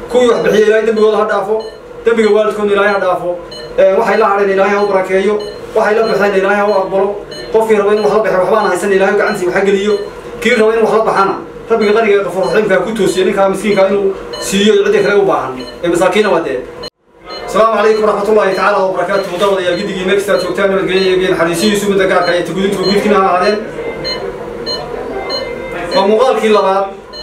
kuwii wax bixiya ilaahay dembigooda ha dhaafo dembiga waalidkoodna ilaahay ha dhaafo waxay la hadheen ilaahay ha u barakeeyo waxay la baxeen ilaahay ha u aqbalo qofkii raba in wax la baxay waxbaana haysan ilaahay gacantiisa waxa geliyo kii raba in wax la baxana rabbiga qaniga qafuur raxiimka ku toosiyo ninkaa miskiinka inuu siiyo cidda kale u baahan ee masaakiina waa dee السلام عليكم ورحمة الله تعالى وبركاته ودولة يا جدي مكسر توكتان والجري بين حديثي يسوع من دقائق كي تقولين تقولين كنا هذين ومقال كي لبعض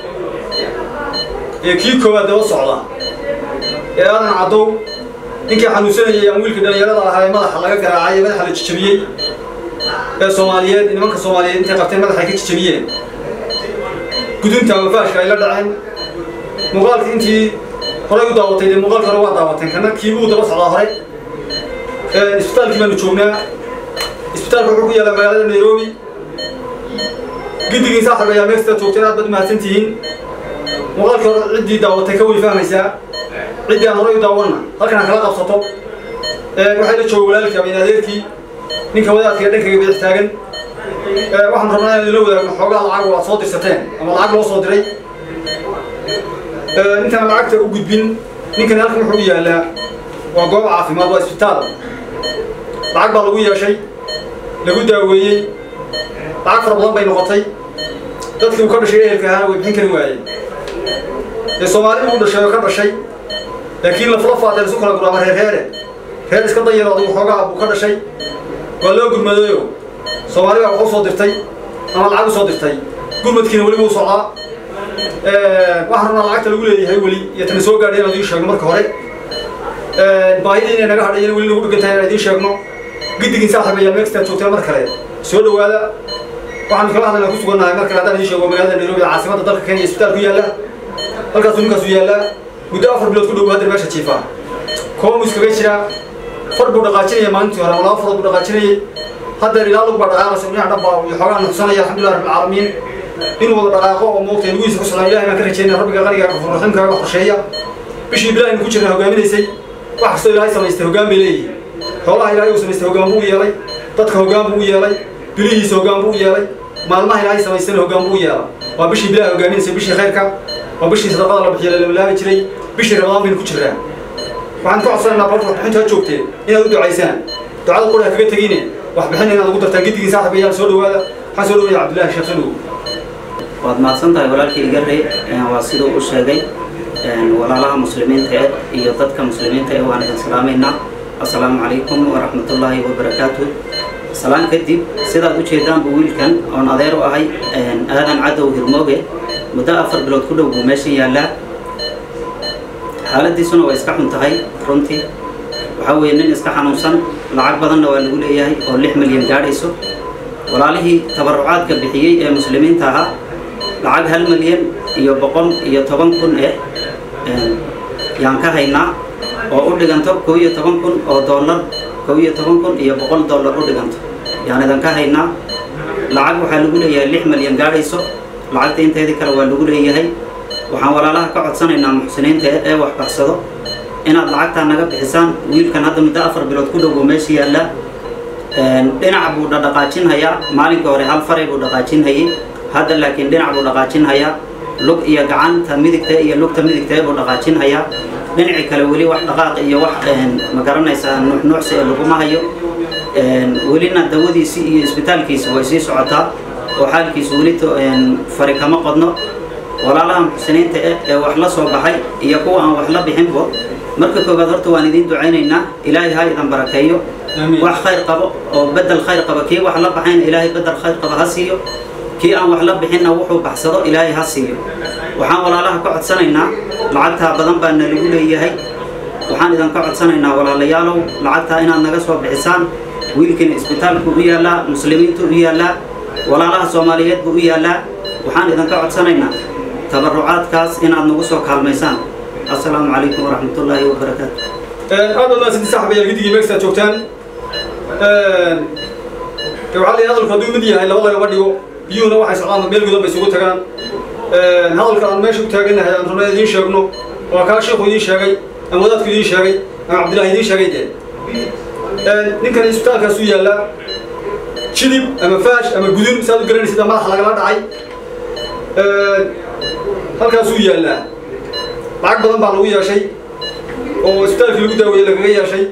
يكيد كوا دوا صعدا يا أنا عدو إنك حنوسنا يا أمويل كده يلا ده هاي ما حلاقة كراعية ما حلا تشتريه يا سوماليات إنما كسوماليات أنت قفتين ما حكيت تشتريه قدوم توفاش كايلا دعين مقال أنتي horay u daawatay dee muuqaalka hore waa daawateen kana kiibuu daba socdaa hore isbitaalkii baanu joognaa isbitaalka wuxuu ku yaallaa magaalada nairobi giddigii saaxib ayaa meexta joogteen aad baad mahadsan tihiin muuqaalkii hore ciddii daawatay ka way fahmaysaa ciddii aan horay u daawanna halkan aan kala qabsato waxay la jooga walaalkii abayn adeerkii ninka wadaadka dhankayga bidix taagan waxaan rabnaa inaan la wadaagno xoogaa lacag oo aad soo dirsateen ama lacag loo soo diray intaan lacagta u gudbin ninkan halkan wuxuu u yaallaa waa goob caafimaad waa isbitaal lacag baa lagu yeeshay lagu daaweeyey lacag fara badan bay noqotay dadkii uu ka dhashay ehelka ahaana way bixin kari waayeen dee soomaalida uu dhashay oo ka dhashay laakiin lafla faadeen isu kala guraama reer reere reer iska dayaro adigu xoogaa buu ka dhashay waa loo gurmadayo soomaali baa wax u soo dirtay ama lacag u soo dirtay gurmadkiina weli wuu socdaa waxaan rabnaa lacagta lagu leeyahay weli iyo tana soo gaadhay inaan idiin sheegno marka hore baahidii inay naga hadhay in weli nagu dhigan tahay inaan idiin sheegno giddigin saaxiib ayaa meexta joogteen mar kale soo dhowaada waxaan kala hadlaynaa ku sugannahay mar kale haddaan idiin sheego magaalada nairobi caasimadda dalka kenya isbitaal ku yaalla halkaasuu ninkaasu yaallaa muddo afar bilood ku dhow hadda meesha jiifaa koomu iskaga jiraa far buu dhaqaajinaya maalintii hore ama laba farood buu dhaqaajinayay haddeer ilaa lug baa dhaqaaqaysa dhinac dhan baa iyo xoogaa nuxsanaya alxamdulilah rabbilcaalamiin inuu wada dhaqaaqo oo moogtay lugihiisa ku socdaan ilahay baan ka rajeynaya rabbiga qaniga gafuur raxiimkaaga qorsheeya bishii bilaaynu ku jirna hogaaminaysay wax kastoo ilaahay samaystay hoggaan bay leeyihin xoolaha ilaahay uu samaystay hoggaan buu u yeelay dadka hoggaan buu u yeelay bilihiisa hoggaan buu u yeelay maalmaha ilaahay samaystayna hoggaan buu u yeela waa bishii bilaha hogaaminaysay bishii khayrka waa bishii sadaqada la bixiyo lamalaabi jiray bishii ramadaan baynu ku jirnaa waxaan ka codsanaynaa barta waxbixinta ha joogteen inaad u ducaysaan ducada qura ha kaga tegine waxbixin inaad ugu dartaan giddigii saaxib ayaa soo dhowaada waxaan soo dhowaya cabdillahi sheekh soo dhowow waad mahadsan tahay walaalkii igarre waa siduu u sheegay walaalaha muslimiinta eh iyo dadka muslimiinta eh waan idin salaamaynaa assalaamu calaykum waraxmatullaahi wabarakaatu salaan kadib sidaad u jeedaanbu wiilkan oon adeer u ahay aadan cadow hirmooge muddo afar bilood ku dhow buu meeshan yaallaa xaaladiisuna waa iska xun tahay runtii waxaa weeye nin iska xanuunsan lacag badanna waa lagu leeyahay oo lix milyan gaadhayso walaalihii tabarucaadka bixiyey ee muslimiinta ahaa lacag hal milyan iyo boqol iyo toban kun eh yaan ka haynaa oo u dhiganto kow iyo toban kun oo dollar kow iyo toban kun iyo boqol dollar u dhiganto yaan idan ka haynaa lacag waxaa lagu leeyahay lix milyan gaadhayso lacagta inteedii kale waa lagu leeyahay waxaan walaalaha ka codsanaynaa muxsiniinta ee wax baxsado inaad lacagtaa naga bixisaan wiilkan hadda muddo afar bilood ku dhow buu meesha yaallaa dhinac buu dhaqaajinhayaa maalinkii hore hal faray buu dhaqaajinhayay hadda laakiin dhinac buu dhaqaajinhayaa lug iyo gacanta midigta iyo lugta midigta buu dhaqaajinhayaa dhinacii kale weli wax dhaqaaq iyo wax ma garanaysaa nuuxnuucsi ee laguma hayo welina dawadiisii iyo isbitaalkiisa way sii socotaa oo xaalkiisu weli fari kama qodno walaalaha muxsiniinta eh ee wax la soo baxay iyo kuwa aan wax la bixinbo marka koowaad horta waan idiin ducaynaynaa ilaahay ha idan barakeeyo wax khayr qabo oo bedel khayr qaba kii wax la baxayna ilaahay bedel khayr qaba ha siiyo kii aan wax la bixinna wuxuu baxsado ilaahay ha siiyo waxaan walaalaha ka codsanaynaa lacagtaa badan baa na lagu leeyahay waxaan idan ka codsanaynaa walaalayaalow lacagtaa inaad naga soo bixisaan wiilkiina isbitaalku u yaallaa muslimiintu u yaallaa walaalaha soomaaliyeed buu u yaallaa waxaan idan ka codsanaynaa tabarucaadkaas inaad nagu soo kaalmaysaan assalaamu calaykum waraxmatullaahi wabarakaatu aad baad mahadsanti saaxib ayaa giddigii meexta joogtaan waxaa la hadalku hadduu mid yahay laba lagama dhigo biyuhuna waxay socdaan meel gudan bay isugu tagaan hadalka aan meesha u taagannahay aan rabnaa idiin sheegno waa kaa sheekhu idiin sheegay ama wadaadku idiin sheegay ama cabdillahi idiin sheegay dee ninkan isbitaalkaas u yaallaa jidib ama faash ama gudun saad u garanaysid madaxa lagala dhacay halkaasuu yaallaa lacag badan baa lagu yeeshay oo isbitaalkii lagu daaweeyey lagaga yeeshay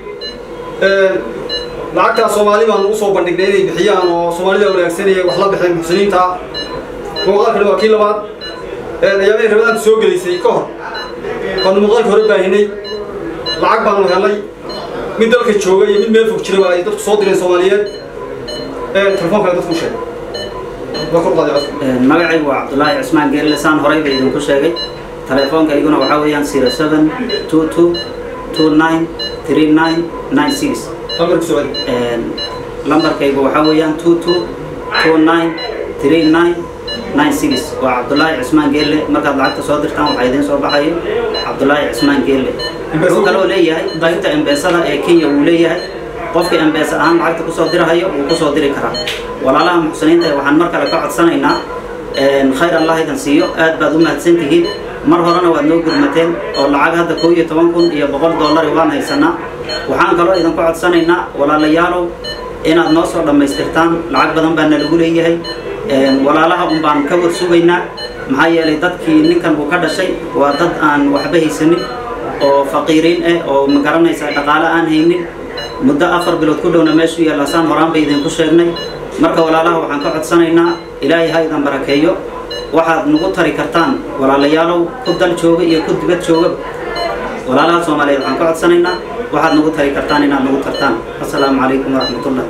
lacagtaas soomaali baan ugu soo bandhignay inay bixiyaan oo soomaalida wanaagsanaya wax la bixeen muxsiniinta muuqaalkani waa kii labaad ayaamay rabadaanta soo gelaysay ka hor waanu muuqaalka hore baahinay lacag baanu helay mid dalka jooga iyo mid meel fog jiraba ay dadku soo direen soomaaliyeed telefoonka dadku sheegay waa kor qaaday codka magacaygu waa cabdulaahi cismaan geelle saan horeyba idinku sheegay telefoonka iguna waxaa weeyaan zero seven two two two nine three nine nine six halmar ku soo celi lambarkaygu waxaa weeyaan two two two nine three nine nine six waa cabdulaahi cismaan geelle markaad lacagta soo dirtaan waxaa idiin soo baxayo cabdulaahi cismaan geelle wuxuu kaloo leeyahay qaybta embeesada ee kenya wuu leeyahay qofka embeesa ahaan lacagta kusoo dirahayo wuu kusoo diri karaa walaalaha muxsiniinta waxaan mar kale ka codsanaynaa khayr allah idan siiyo aad baad u mahadsan tihiin mar horena waad noo gurmateen oo lacag hadda koo iyo toban kun iyo boqol dollari waan haysanaa waxaan kaloo idinku codsanaynaa walaalayaalow inaad noo soo dhammaystirtaan lacag badan baana lagu leeyahay walaalaha un baan ka war sugaynaa maxaa yeelay dadkii ninkan uu ka dhashay waa dad aan waxba haysanin oo faqiiriin ah oo ma garanaysaa dhaqaale aan haynin muddo afar bilood ku dhowna meeshu yaalla saan horaan bay idinku sheegnay marka walaalaha waxaan ka codsanaynaa ilaahay ha idan barakeeyo waxaad nagu tari kartaan walaalayaalow ku dal jooga iyo ku dibad joogaba walaalaha soomaaliyeed waxaan ka codsanaynaa waxaad nagu tari kartaan inaad nagu tartaan assalaamu calaykum waraxmatullah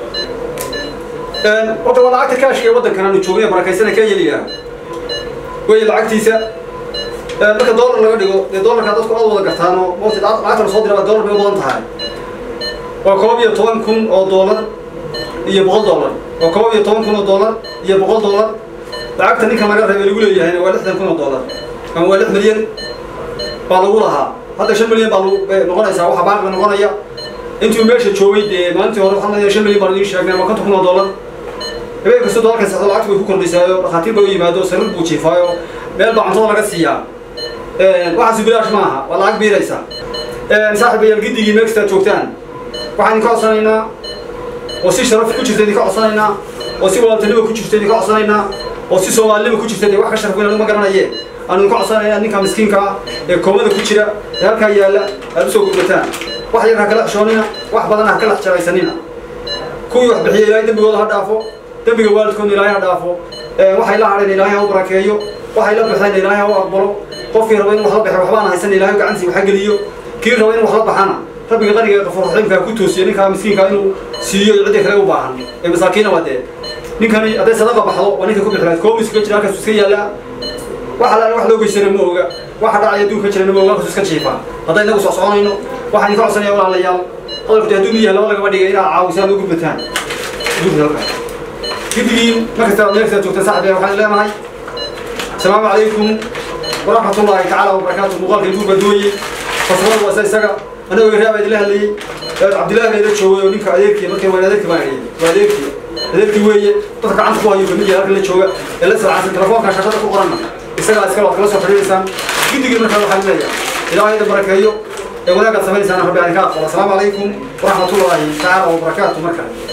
horta waa lacagta kaashka ee waddankan aanu joogay barakaysana kenya la yidhaha wey lacagtiisa marka dollar laga dhigo dee dollarkaa dadku aad wada gartaan oo moti lacagta la soo dira dollar bay u badan tahay waa koob iyo toban kun oo dollar iyo boqol dollar waa koob iyo toban kun oo dollar iyo boqol dollar lacagta ninkan laga reebay lagu leeyahayna waa lixdan kun oo dollar ama waa lix milyan baa lagu lahaa hadda shan milyan baa lagu bay noqonaysaa waxa baaqi noqonaya intuu meesha joogay dee maalintii hore waxaan leeyahay shan milyan baan idiin sheegnay waa konton kun oo dollar habeen kasta dollarka saxdo lacagta bay ku kordhisaayo dhakhaatiir bay u yimaado sariir buu jiifaayo meel baa cuntada laga siiyaa waxaasi bilaash ma aha waa lacag biiraysa saaxiibayaal giddigii meel kastaad joogtaan waxaan idinka codsanaynaa oo si sharaf ku jirta idinka codsanaynaa oo si walaaltanimo ku jirta idinka codsanaynaa oo si soomaalinimo ku jirta dee wax ka sharaf weyn ma garanayeen aanu idinka codsanaynaa ninka miskiinka ah ee koomada ku jira ee halkaa yaalla aad usoo gurbataan wax yar ha kala xishoonina wax badan ha kala jaraysanina kuwii wax bixiya ilaahay dembigooda ha dhaafo dembiga waalidkoodna ilaahay ha dhaafo waxay la hadheen ilaahay ha u barakeeyo waxay la baxeen ilaahay ha u aqbalo qofkii raba in wax la baxay waxbaan haysan ilaahay gacantiisa wax ha geliyo kii raba in wax la baxana rabbiga qaniga ee qafuur raxiimka ku toosiyo ninkaa miskiinka inuu siiyo cidda kale u baahan ee masaakiina waa dee ninkani hadday sadaqa baxdo waa ninka ku bixi lahayd koob iskaga jira halkaas iska yaallaa waxa la wax loo geysana ma oga waxa dhacaya adduunka jirana ma oga halkaas iska jiifaa hadday inagu soo soconayno waxaan idinka codsanaya walaalayaal hadalku hadduu yahay laba lagaba dhigay inaa caawisaan u gurbataan gurba halkaa giddigiin markasta meel kasta joogtaan saaxiib waxaan leenahay asalaamu calaykum waraxmatullaahi tacaala wabarakaatu muuqaalka igu badooyey fasrada waa isaga anagoo raaba idinla hadlayey cabdillahi baa ila joogay oo ninka adeerkii markay waan adeerkii baan hayay waa adeerkii adeerkii weeye dadka gacanta ku hayo kamid yahay halkan la jooga ee la salcaansan telefoonka shaqada ku qoranna isagaa iskale waad kala soo xidhiidaysaan giddigii markaa waxaan leeyahay ilaahay idin barakeeyo ee wanaagaad samaynaysaan rabbi aan ka aqbalo asalaamu calaykum waraxmatullaahi tacaala wabarakaatu markale